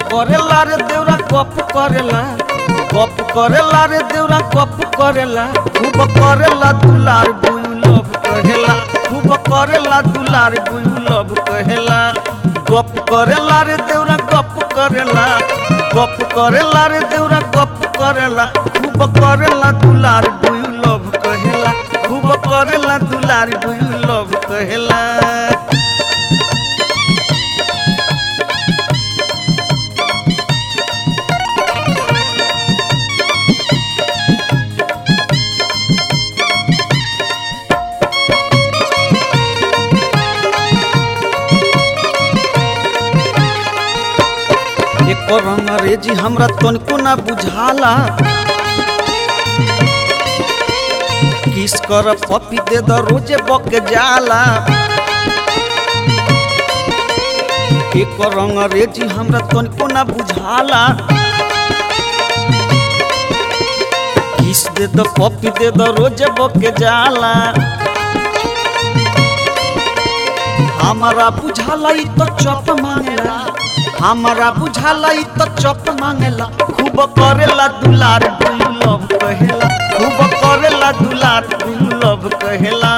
करेला रे देवरा गप करेला गप करेला रे देवरा गप करेला खूब करेला दुलार बुयु लव कहेला खूब करेला दुलार बुयु लव कहेला गप करेला रे देवरा गप करेला गप करेला रे देवरा गप करेला खूब करेला दुलार बुयु लव कहेला खूब करेला दुलार बुयु लव कहेला एक रंग रेजी हमरा तनिको ना बुझाला किस कर पपी दे द रोजे बक जाला एक रंग रेजी हमरा तनिको ना बुझाला किस दे द पपी दे द रोजे बक जाला हमारा बुझाला ई तो चप मांगेला हमारा बुझाला ई तो चप मांगेला खूब करेला दुलार दुलू लव कहेला खूब करेला दुलार दुलू लव कहेला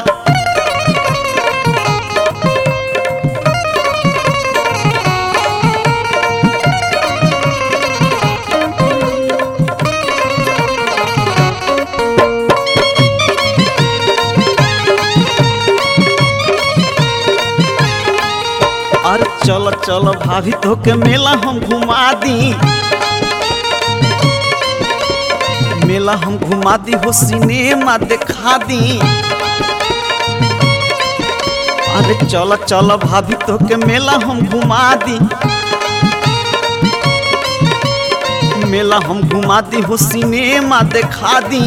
अरे चल चल भाभी तो के मेला हम घुमा दी मेला हम घुमा दी हो सिनेमा दिखा दी अरे चल चल भाभी तो के मेला हम घुमा दी मेला हम घुमा दी हो सिनेमा दिखा दी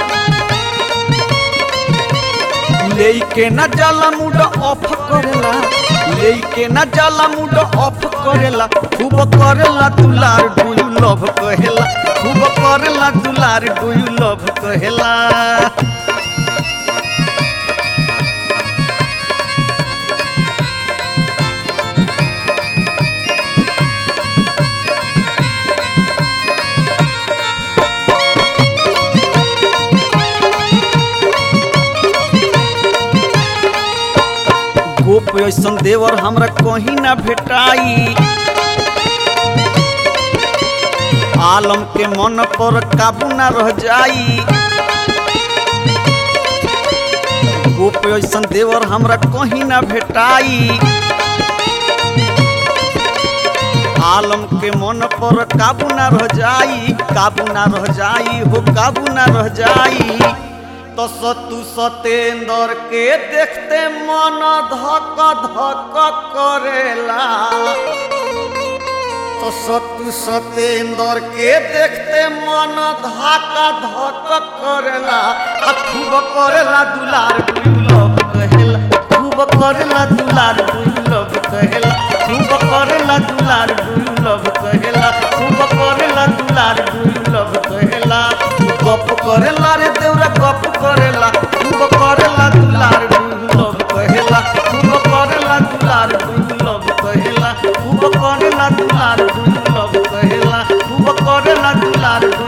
लेके न जाला मूड ऑफ करेला लेके न जाला मूड ऑफ करेला खूब करेला दुलार डू यू लव कहेला खूब करेला दुलार डू यू लव कहेला गोप ऐसन देवर हमरा कहीं ना भेटाई आलम के मन पर काबू ना रह जाई गोप ऐसन देवर हमरा कहीं ना भेटाई आलम के मन पर काबू ना रह जाई काबू ना रह जाई हो काबू ना रह जाई तो सतु सतेंद्र के देखते मन धक धक करेला तो सतु सतेंद्र के देखते मन धक धक करेला आ खूब करेला दुलार लव कहेला खूब करेला दुलार लव कहेला खूब करेला दुलार लव कहेला खूब करेला दुलार लव कहेला गप करेला रे देवरा गप करेला खूब करेला दुलार लव कहेला खूब करेला दुलार लव कहेला खूब करेला दुलार लव कहेला खूब करेला दुलार